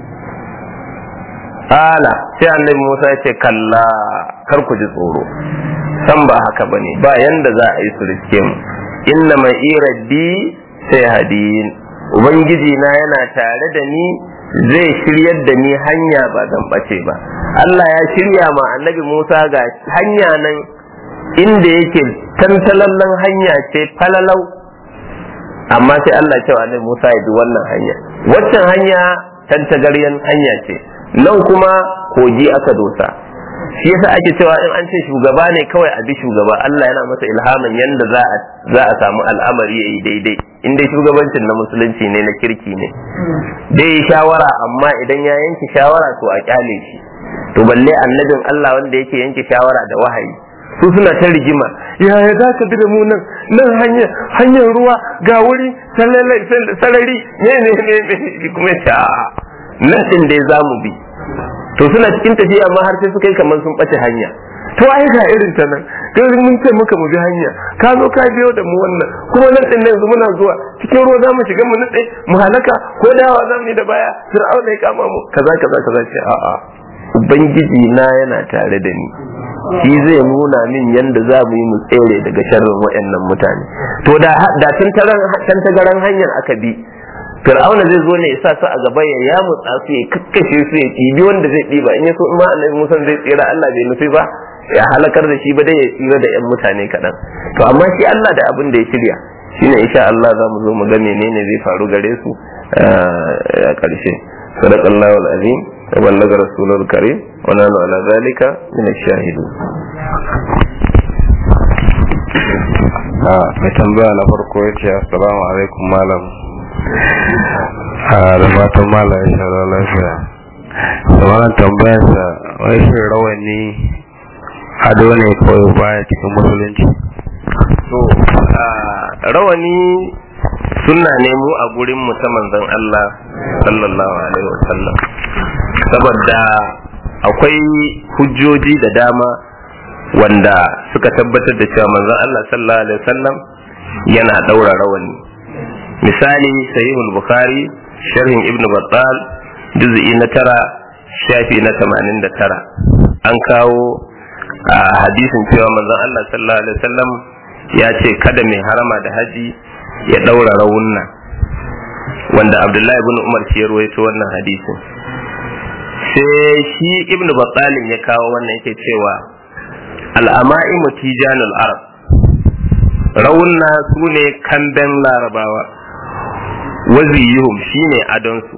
Ala sai annabi Musa ya ce kalla kar ku ji tsoro san ba haka bane ba yanda za a yi su riske mu inna mai irabbi sai hadin ubangiji na yana tare da ni zai shiryar da ni hanya ba zan bace ba Allah ya shirya ma annabi Musa ga hanya nan inda yake tantalallen hanya ce falalau amma sai Allah ya ce wa annabi Musa ya bi wannan hanya waccan hanya tantagaryen hanya ce nan kuma kogi aka dosa shi yasa ake cewa in an ce shugaba ne kawai a bi shugaba Allah yana masa ilhamin yanda za a za a samu al'amari yayi daidai in dai shugabancin na musulunci ne na kirki ne dai shawara amma idan ya yanke shawara to a kyale shi to balle annabin Allah wanda yake yanke shawara da wahayi su suna ta rigima yaya za ka bi da mu nan nan hanyar hanyar ruwa ga wuri sarari ne ne ne kuma ta nan din dai za mu bi to suna cikin tafiya amma har sai suka yi kamar sun ɓace hanya to ai ga irin ta nan kai mun ce muka mu bi hanya ka zo ka biyo da mu wannan kuma nan din yanzu muna zuwa cikin ruwa zamu shiga mu nutse mu halaka ko dawa zamu yi da baya fir'auna ya kama mu kaza kaza kaza ce a'a ubangiji na yana tare da ni shi zai nuna min yanda za mu yi mu tsere daga sharrin waɗannan mutane to da da tantagaran hanyar aka bi fir'auna zai zo ne ya sa su a gaba ya yamutsa su ya kakkashe su ya ɗibi wanda zai ɗiba in ya so ma annabi musa zai tsira Allah bai nufi ba ya halakar da shi ba dai ya tsira da yan mutane kaɗan to amma shi Allah da abin da ya shirya shine insha Allah za mu zo mu ga menene zai faru gare su a ƙarshe sadaqallahu alazim wa ballaga rasulul karim wa nanu ala zalika min ash-shahidin mai tambaya na farko ya ce assalamu alaikum malam da fatan malam ya shara lafiya da wannan tambayarsa wai shi rawani ado ne kawai baya cikin musulunci to rawani sunna ne mu a gurin mu ta manzon Allah sallallahu alaihi wasallam saboda akwai hujjoji da dama wanda suka tabbatar da cewa manzon Allah sallallahu alaihi wasallam yana daura rawani misali sahihul bukhari sharhin ibnu battal juz'i na tara shafi na tamanin da tara an kawo a hadisin cewa manzon Allah sallallahu alaihi wasallam ya ce kada mai harama da haji ya daura rawunna wanda abdullahi ibn umar shi ya ruwaito wannan hadisin sai shi ibnu battalin ya kawo wannan yake cewa al'ama'imu tijanul arab rawunna su ne kamben larabawa waziyuhum shine adonsu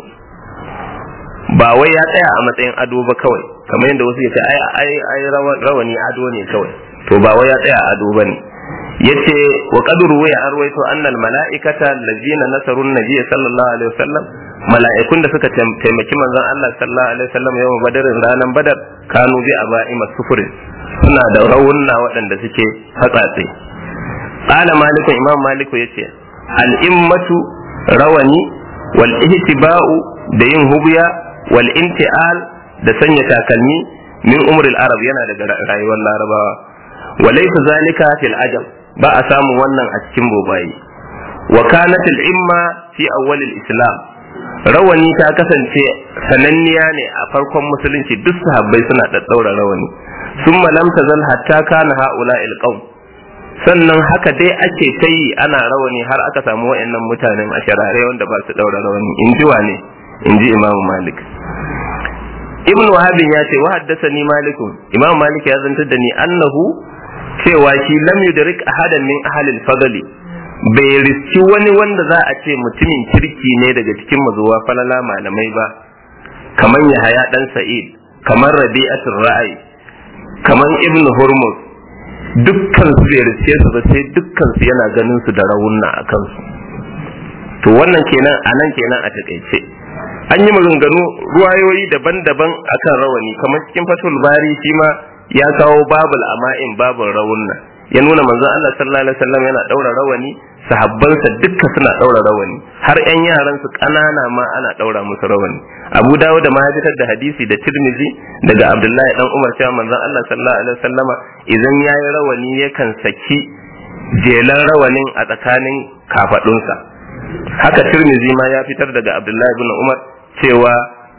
ba wai ya tsaya a matsayin ado ba kawai kamar yadda wasu yace ai ai ai rawani ado ne kawai to ba wai ya tsaya a ado bane yace wa qadru wa arwayto anna al malaikata allazina nasaru nabiy sallallahu alaihi wasallam mala'ikun da suka taimaki manzon Allah sallallahu alaihi wasallam yawan badarin ranan badar kanu bi aba'i masufurin suna da rawunna waɗanda suke hatsatse qala malikun imam maliku yace al immatu rawani wal ihtiba'u da yin hubiya wal inti'al da sanya takalmi min umril arab yana daga rayuwar larabawa wa laysa zalika fil ajam ba a samu wannan a cikin bobayi wa kanat al imma fi awwal al islam rawani ta kasance sananniya ne a farkon musulunci duk sahabbai suna daddaura rawani summa lam tazal hatta kana haula al qawm sannan haka dai ake ta yi ana rawani har aka samu wa'annan mutanen a sharare wanda ba su daura rawani in ji wane in ji imam malik ibn wahabin ya ce wa haddasani malikun imam malik ya zantar da ni annahu cewa shi lam yudrik ahadan min ahlil fadli bai riski wani wanda za a ce mutumin kirki ne daga cikin mazuwa falala malamai ba kamar yahaya dan sa'id kamar rabi'atul ra'ayi kamar ibn hurmuz dukkan su bai riske su ba sai dukkan su yana ganin su da rawunna a kansu to wannan kenan a nan kenan a takaice an yi maganganu ruwayoyi daban-daban akan rawani kamar cikin fatul bari shi ma ya kawo babul ama'in babul rawunna ya nuna manzon Allah sallallahu alaihi wasallam yana daura rawani sahabbansa dukka suna daura rawani har yan yaran su kanana ma ana daura musu rawani Abu Dawud da ma ya fitar da hadisi da Tirmidhi daga Abdullahi dan Umar cewa manzon Allah sallallahu alaihi wasallama idan yayi rawani yakan saki jelan rawanin a tsakanin kafadunsa haka Tirmidhi ma ya fitar daga Abdullahi ibn Umar cewa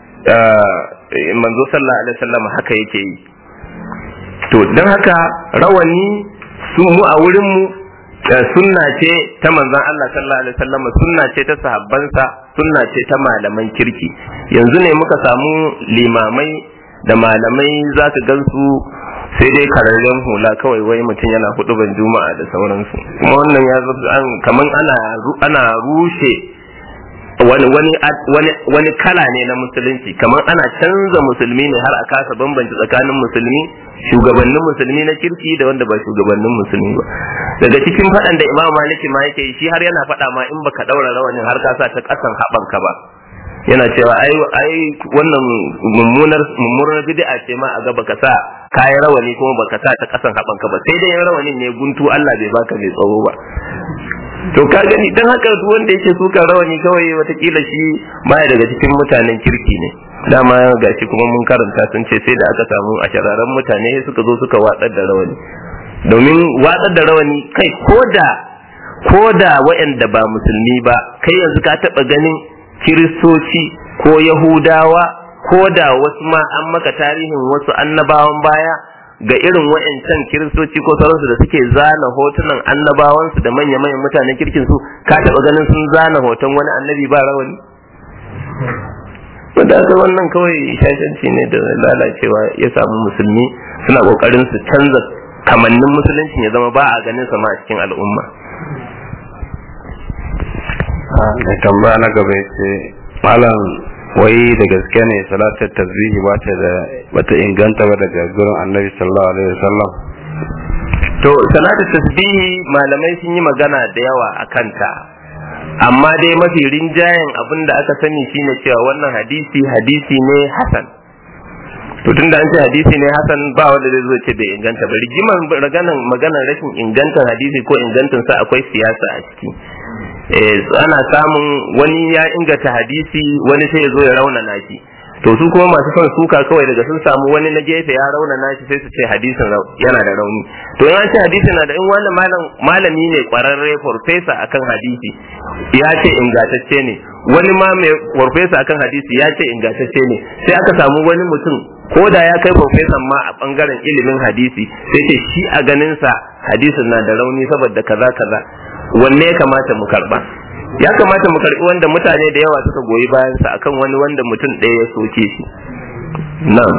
manzo sallallahu alaihi wasallama haka yake yi to don haka rawani su mu a wurin mu sunna ce ta manzon Allah sallallahu alaihi wasallam sunna ce ta sahabbansa sunna ce ta malaman kirki yanzu ne muka samu limamai da malamai za ka gansu sai dai kararren hula kawai wai mutum yana hudu ban juma'a da sauransu kuma wannan ya kaman ana ana rushe wani wani wani wani kala ne na musulunci kamar ana canza musulmi ne har a kasa bambanci tsakanin musulmi shugabannin musulmi na kirki da wanda ba shugabannin musulmi ba daga cikin faɗan da imam maliki ma yake shi har yana faɗa ma in baka ɗaura rawanin har ka sa ta ƙasan haɓanka ba yana cewa ai ai wannan mummunar mummunar bid'a ce ma a ga baka sa kayan rawani kuma baka sa ta ƙasan haɓanka ba sai dai rawanin ne guntu Allah bai baka mai tsawo ba to ka gani dan haka duk wanda yake suka rawani kawai watakila shi baya daga cikin mutanen kirki ne dama gashi kuma mun karanta sun ce sai da aka samu a shararan mutane suka zo suka watsar da rawani domin watsar da rawani kai koda koda waɗanda ba musulmi ba kai yanzu ka taɓa ganin kiristoci ko yahudawa ko da wasu ma an maka tarihin wasu annabawan baya ga irin wa'ancan kiristoci ko sauransu da suke zana hotunan annabawansu da manya-manyan mutanen kirkin su ka taɓa ganin sun zana hoton wani annabi ba rawani wanda aka wannan kawai shashanci ne da lalacewa ya samu musulmi suna kokarin su canza kamannin musulunci ya zama ba a ganin sama a cikin al'umma da tambaya na gaba ce malam wai da gaske ne salatar tasbihi ba ta da bata inganta ba daga gurin annabi sallallahu alaihi wasallam to salatu tasbihi malamai sun yi magana da yawa a kanta amma dai mafi rinjayen abin da aka sani shine cewa wannan hadisi hadisi ne hasan to tun da an ce hadisi ne hasan ba wanda zai zo ce bai inganta ba rigiman maganan maganan rashin ingantar hadisi ko ingantar sa akwai siyasa a ciki eh ana samun wani ya inganta hadisi wani sai ya zo ya raunana shi to su kuma masu son suka kawai daga sun samu wani na gefe ya raunana shi sai su ce hadisin yana da rauni to in an ce hadisi na da in wani malami ne kwararre farfesa akan hadisi ya ce ingantacce ne wani ma mai farfesa akan hadisi ya ce ingantacce ne sai aka samu wani mutum ko da ya kai farfesan ma a bangaren ilimin hadisi sai ce shi a ganinsa hadisin na da rauni saboda kaza kaza wanne ya kamata mu karba ya kamata mu karbi wanda mutane da yawa suka goyi bayansa akan wani wanda mutum ɗaya ya soke shi na'am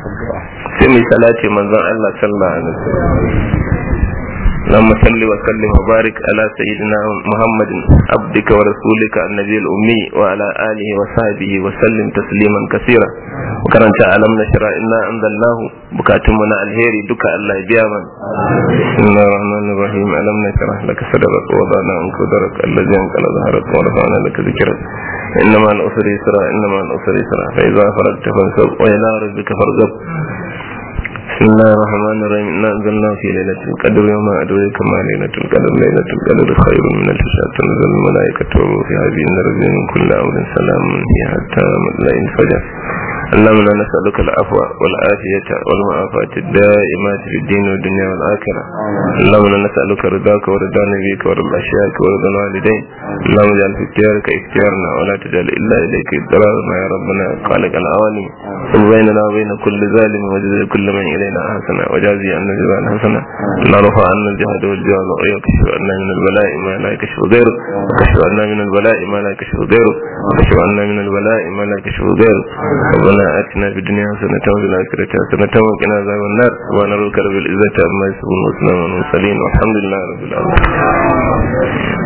sai mu salati manzon Allah sallallahu alaihi wasallam اللهم صل وسلم وبارك على سيدنا محمد عبدك ورسولك النبي الأمي وعلى آله وصحبه وسلم تسليما كثيرا وكرنت ألم نشرع إنا أنزلناه بكاتمنا الهيري دكا الله بياما بسم الله الرحمن الرحيم ألم نشرح لك صدرك ووضعنا عنك ذرك الذي أنقل ظهرك ورفعنا لك ذكرك إنما الأسر يسرا إنما الأسر يسرا فإذا فرجت فانصب وإلى ربك فارغب بسم الله الرحمن الرحيم إنا أنزلناه في ليلة القدر يوم أدريك ما ليلة القدر ليلة القدر خير من ألف شهر تنزل الملائكة والروح فيها بإذن ربهم من كل أمر سلام هي حتى مطلع الفجر اللهم لا نسألك العفو والعافية والمعافاة الدائمات في الدين والدنيا والآخرة اللهم لا نسألك رضاك ورضا نبيك ورضا أشياءك ورضا الوالدين اللهم اجعل في اختيارك اختيارنا ولا تجعل إلا إليك إضرارنا يا ربنا خالق العوالم ثم بيننا وبين كل ظالم وجزي كل من إلينا حسنا وجازي عنا جزاء حسنا لا رفع عنا الجهد والجهل ويكشف عنا من البلاء ما لا يكشف غيره وكشف عنا من البلاء ما لا يكشف غيره وكشف عنا من البلاء ما لا يكشف غيره ربنا آتنا في الدنيا حسنة وفي الآخرة حسنة وقنا عذاب النار سبحان ربك رب العزة عما يصفون وسلام على المرسلين والحمد لله رب العالمين